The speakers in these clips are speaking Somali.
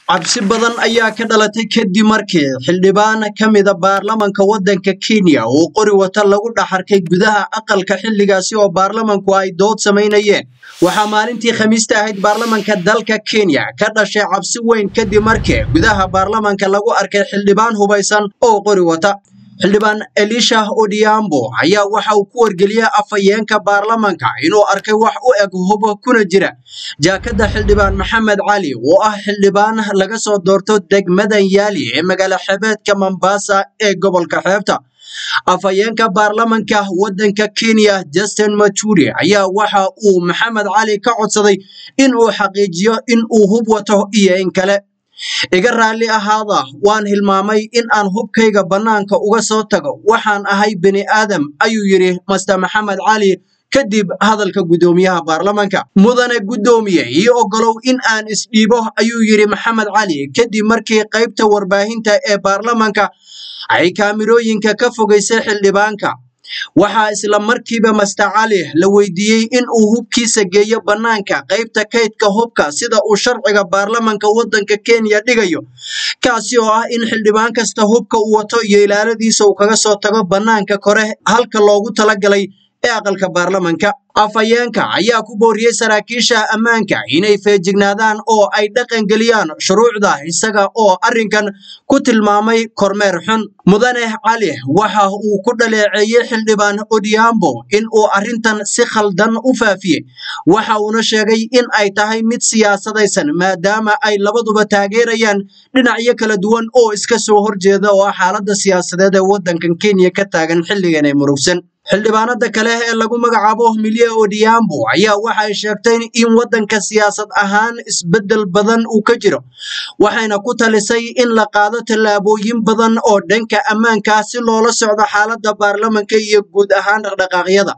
cabsi badan ayaa ka dhalatay kadib markii xildhibaan ka mida baarlamanka waddanka kenya uu qori wata lagu dhaxarkay gudaha aqalka xilligaasi oo baarlamanku ay dood samaynayeen waxaa maalintii khamiista ahayd baarlamanka dalka kenya ka dhashay cabsi weyn kadib markii gudaha baarlamanka lagu arkay xildhibaan hubaysan oo qori wata xildhibaan elisha odiambo ayaa waxa uu ku wargeliyey afhayeenka baarlamanka inuu arkay wax u eg hubo kuna jira jaakada xildhibaan maxamed cali oo ah xildhibaan laga soo doorto degmadan yaali ee magaalo xebeedka mombasa ee gobolka xeebta afhayeenka baarlamanka waddanka kenya justin maturi ayaa waxa uu maxamed cali ka codsaday in uu xaqiijiyo in uu hub wato iyo in kale iga raalli ahaada waan hilmaamay in aan hubkayga bannaanka uga soo tago waxaan ahay bini aadam ayuu yidhi master maxamed cali kadib hadalka guddoomiyaha baarlamanka mudane guddoomiye io ogolow in aan isdhiibo ayuu yidhi maxamed cali kadib markii qaybta warbaahinta ee baarlamanka ay kaamirooyinka ka fogaysay xildhibaanka waxaa isla markiiba master cali la weydiiyey in uu hubkiisa geeyo bannaanka qaybta kaydka hubka sida uu sharciga baarlamanka waddanka kenya dhigayo kaasi oo ah in xildhibaan kasta hubka uu wato iyo ilaaladiisa uu kaga soo tago bannaanka kore halka loogu talagalay ee aqalka baarlamanka afhayeenka ayaa ku booriyey saraakiisha ammaanka inay feejignaadaan oo ay dhaqangeliyaan shuruucda isaga oo arrinkan ku tilmaamay kormeer xun mudane cali waxa uu ku dhaleeceeyey xildhibaan odiambo in uu arrintan si khaldan u faafiyey waxa uuna sheegay in ay tahay mid siyaasadaysan maadaama ay labaduba taageerayaan dhinacyo kala duwan oo iska soo horjeeda oo ah xaaladda siyaasadeed ee waddankan kenya ka taagan xilligan ee murugsan xildhibaanada kale ee lagu magacaabo milye odiambo ayaa waxay sheegtay in waddanka siyaasad ahaan isbeddel badan uu ka jiro waxayna ku talisay in la qaado tallaabooyin badan oo dhanka ammaanka si loola socdo xaaladda baarlamanka iyo guud ahaan dhaqdhaqaaqyada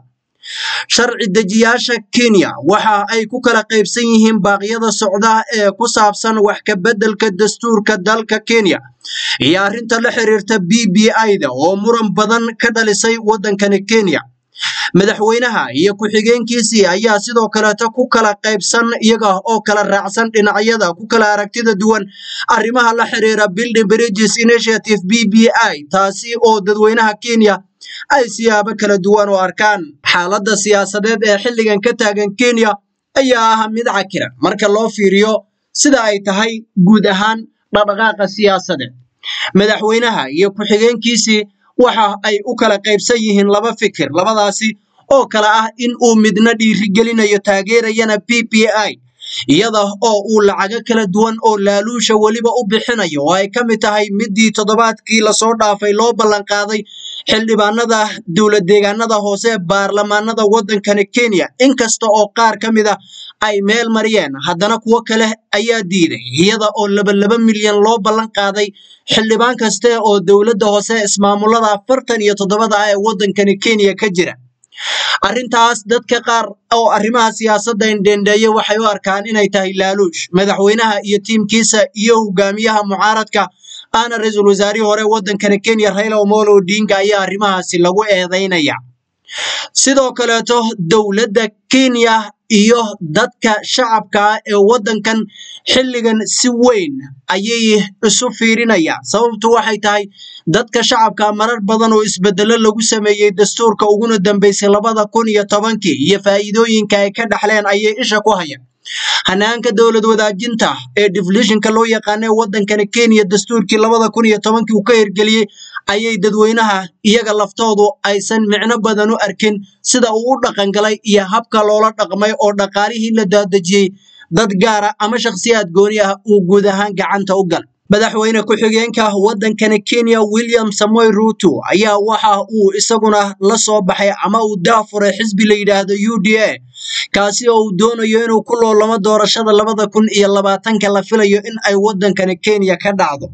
sharci dejiyaasha kenya waxa ay ku kala qaybsan yihiin baaqyada socda ee ku saabsan wax ka beddelka dastuurka dalka kenya iyo arrinta la xiriirta b b i-da oo muran badan ka dhalisay waddankani kenya madaxweynaha iyo ku-xigeenkiisii ayaa sidoo kaleeto ku kala qaybsan iyaga oo kala raacsan dhinacyada ku kala aragtida duwan arrimaha la xiriira building bridges initiative b b i taasi oo dadweynaha kenya ay siyaabo kala duwan u arkaan xaaladda siyaasadeed ee xilligan ka taagan kenya ayaa ah mid cakira marka loo fiiriyo sida ay tahay guud ahaan dhaqdhaqaaqa siyaasadeed madaxweynaha iyo ku-xigeenkiisii waxa ay u kala qaybsan yihiin laba fikir labadaasi oo kale ah in uu midna dhiirigelinayo taageerayana p p i iyada oo uu lacago kala duwan oo laaluusha weliba u bixinayo oo ay ka mid tahay midii toddobaadkii lasoo dhaafay loo ballanqaaday xildhibaanada dowlad deegaanada hoose ee baarlamaanada waddankani kenya inkasta oo qaar ka mid a ay meel mariyeen haddana kuwo kale ayaa diiday iyada oo labalaba milyan loo ballan qaaday xildhibaan kaste oo dowladda hoose ismaamulada afartan iyo toddobada ah ee waddankani kenya ka jira arrintaas dadka qaar oo arrimaha siyaasadda indhendheeye waxay u arkaan inay tahay laaluush madaxweynaha iyo tiimkiisa iyo hogaamiyaha mucaaradka ahna ra-iisul wasaarihii hore waddankani kenya raila omolo odinga ayaa arrimahaasi lagu eedeynaya sidoo kaleeto dowladda kenya iyo dadka shacabka ee waddankan xilligan si weyn ayay isu fiirinayaan sababtu waxay tahay dadka shacabka marar badan oo isbedelo lagu sameeyey dastuurka uguna dambeysay labada kun iyo tobankii iyo faa'iidooyinka ay ka dhaxleen ayay isha ku hayaan hanaanka dowlad wadaajinta ee deflishinka loo yaqaana ee waddankani kenya dastuurkii labada kun iyo tobankii uu ka hirgeliyey ayay dadweynaha iyaga laftoodu aysan micno badan u arkin sida uu u dhaqangalay iyo habka loola dhaqmay oo dhaqaalihii la daadejiyey dad gaara ama shakhsiyaad gooni ah uu guud ahaan gacanta u gal madaxweyne ku-xigeenka waddankani kenya william samoy ruto ayaa waxa uu isaguna la soo baxay ama uu daafuray xisbi la yidhaahdo u d a kaasi oo uu doonayo inuu ku loolamo doorashada labada kun iyo labaatanka la filayo in ay waddankani kenya ka dhacdo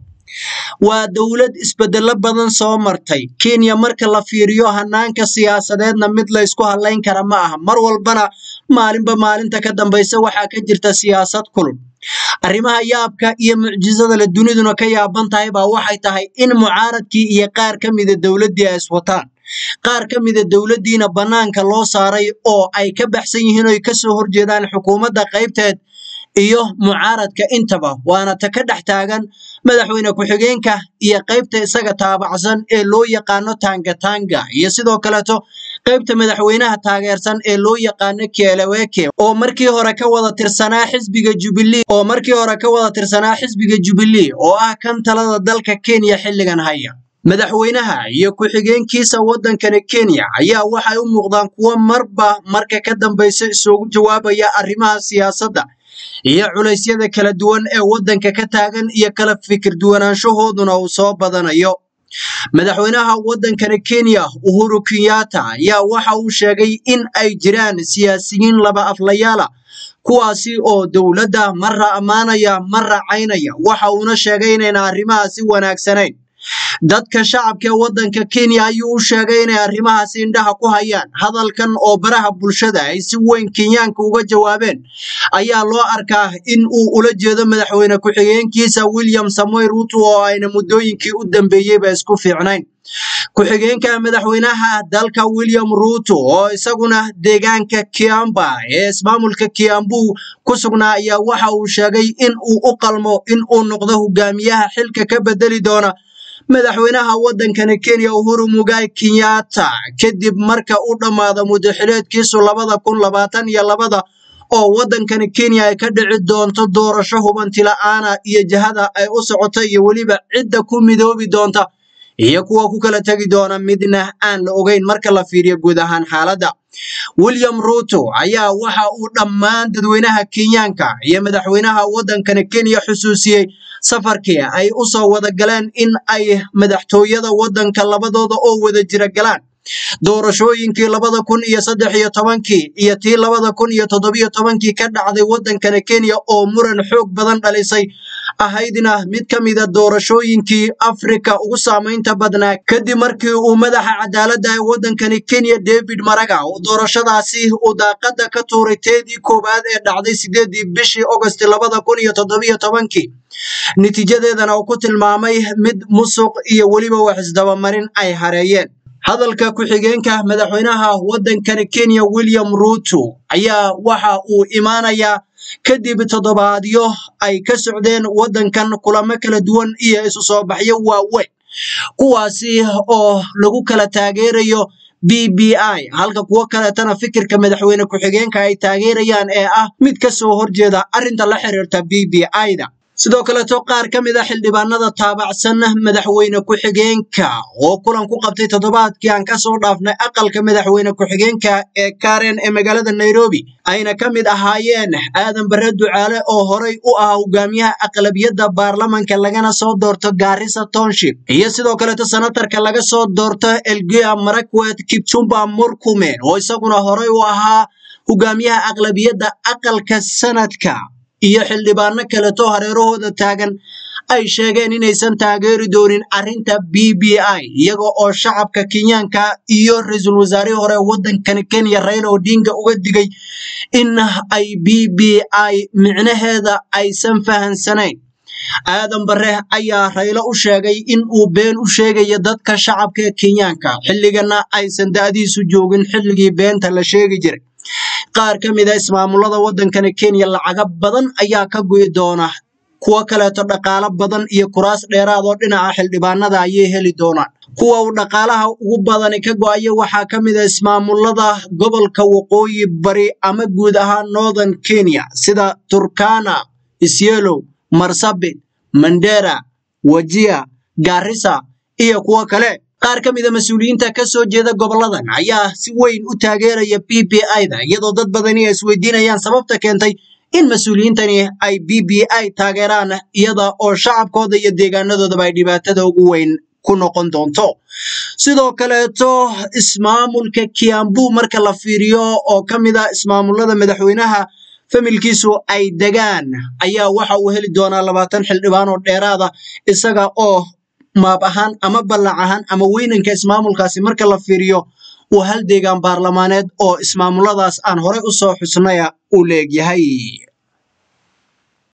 waa dowlad isbedelo badan soo martay kenya marka la fiiriyo hanaanka siyaasadeedna mid la ysku hadlayn kara ma aha mar walbana maalinba maalinta ka dambaysa waxaa ka jirta siyaasad kulul arrimaha yaabka iyo mucjisada la duniduna ka yaaban tahay baa waxay tahay in mucaaradkii iyo qaar ka mida dowladdii ay iswataan qaar ka mida dowladdiina bannaanka loo saaray oo ay ka baxsan yihiin oy kasoo horjeedaan xukuumadda qaybteed iyo mucaaradka intaba waana ta ka dhex taagan madaxweyne ku-xigeenka iyo qaybta isaga taabacsan ee loo yaqaano tangatanga iyo sidoo kaleeto qaybta madaxweynaha taageersan ee loo yaqaano kieleweke oo markii hore ka wada tirsanaa xisbiga jubilee oo markii hore ka wada tirsanaa xisbiga jubilee oo ah kan talada dalka kenya xilligan haya madaxweynaha iyo ku-xigeenkiisa waddankani kenya ayaa waxay u muuqdaan kuwo marba marka ka dambaysa isugu jawaabaya arrimaha siyaasadda iyo culaysyada kala duwan ee waddanka ka taagan iyo kala fikir duwanaanshahooduna uu soo badanayo madaxweynaha waddankani kenya uhuru kenyatta ayaa waxa uu sheegay in ay jiraan siyaasiyiin laba aflayaala kuwaasi oo dowladda marra ammaanaya marra caynaya waxa uuna sheegay inayna arrimahaasi wanaagsanayn dadka shacabka ee waddanka kenya ayuu u sheegay inay arrimahaasi indhaha ku hayaan hadalkan oo baraha bulshada ay si weyn kenyaanka uga jawaabeen ayaa loo arkaa in uu ula jeedo madaxweyne ku-xigeenkiisa william samoy ruto oo ayna muddooyinkii u dambeeyeyba isku fiicnayn ku-xigeenka madaxweynaha dalka william ruto oo isaguna deegaanka kiamba ee ismaamulka kiambu ku sugnaa ayaa waxa uu sheegay in uu u qalmo in uu noqdo hogaamiyaha xilka ka bedeli doona madaxweynaha waddankani kenya uhuru mugai kenyatta kadib marka u dhammaado muddaxileedkiisu labada kun labaatan iyo labada oo waddankani kenya ay ka dhici doonto doorasho hubanti la-aana iyo jihada ay u socoto iyo weliba cidda ku midoobi doonta iyo kuwa ku kala tegi doona midna aan la ogeyn marka la fiiriyo guud ahaan xaaladda william ruto ayaa waxa uu dhammaan dadweynaha kenyaanka iyo madaxweynaha waddankani kenya xusuusiyey safarkii ay u soo wada galeen in ay madaxtooyada waddanka labadooda oo wada jira galaan doorashooyinkii labada kun iyo saddex iyo tobankii iyo tii labada kun iyo toddobiyo tobankii ka dhacday waddankani kenya oo muran xoog badan dhalisay ahaydna mid ka mida doorashooyinkii afrika ugu saamaynta badnaa kadib markii uu madaxa cadaaladda ee waddankani kenya david maraga uu doorashadaasi uu daaqada ka tuuray teedii koowaad ee dhacday sideedii bishii ogost labada kun iyo toddobiyo tobankii natiijadeedana uu ku tilmaamay mid musuq iyo weliba wax isdabamarin ay hareeyeen hadalka ku-xigeenka madaxweynaha waddankani kenya william ruto ayaa waxa uu imaanayaa kadib toddobaadyo ay ka socdeen waddankan kulamo kala duwan iyo isu soo baxyo waaweyn kuwaasi oo lagu kala taageerayo b b i halka kuwo kaleetana fikirka madaxweyne ku-xigeenka ay taageerayaan ee ah mid ka soo horjeeda arrinta la xiriirta b b i-da sidoo kaleeto qaar ka mid a xildhibaanada taabacsan madaxweyne ku-xigeenka oo kulan ku qabtay toddobaadkii aan kasoo dhaafnay aqalka madaxweyne ku-xigeenka ee karen ee magaalada nairobi ayna ka mid ahaayeen aadan bare ducaale oo horay u ahaa hogaamiyaha aqlabiyadda baarlamanka lagana soo doorto gaarisa township iyo sidoo kaleeto senatarka laga soo doorto elgia marakwet kipchumba murkumen oo isaguna horay u ahaa hogaamiyaha aqlabiyadda aqalka sanadka iyo xildhibaano kaleto hareerahooda taagan ay sheegeen inaysan taageeri doonin arrinta b b i iyaga oo shacabka kenyaanka iyo ra-iisul wasaarihii hore waddankani kenya raila odinga uga digay in ay b b i micnaheeda aysan fahansanayn aadan bare ayaa raylo u sheegay in uu been u sheegayo dadka shacabka ee kenyaanka xilligana aysan da'diisu joogin xilligii beenta la sheegi jiray qaar ka mid a ismaamulada waddankani kenya lacaga badan ayaa ka goyi doona kuwo kaleeto dhaqaalo badan iyo kuraas dheeraad oo dhinaca xildhibaanada ayay heli doonaan kuwa uu dhaqaalaha ugu badani ka go-ayo waxaa ka mid a ismaamulada gobolka waqooyi bari ama guud ahaan northern kenya sida turkana isyelow marsabit mandera wajia garissa iyo kuwo kale qaar ka mida mas-uuliyiinta ka soo jeeda goboladan ayaa si weyn u taageeraya b b i-da iyadoo dad badani ay isweydiinayaan sababta keentay in mas-uuliyiintani ay b b i taageeraan iyada oo shacabkooda iyo deegaanadoodaba ay dhibaatada ugu weyn ku noqon doonto sidoo kaleeto ismaamulka kiambu marka la fiiriyo oo ka mid a ismaamulada madaxweynaha familkiisu ay degaan ayaa waxa uu heli doonaa labaatan xildhibaan oo dheeraada isaga oo maab ahaan ama ballac ahaan ama weynanka ismaamulkaasi marka la fiiriyo uu hal deegaan baarlamaaneed oo ismaamuladaas aan horey u soo xusnaya uu leegyahay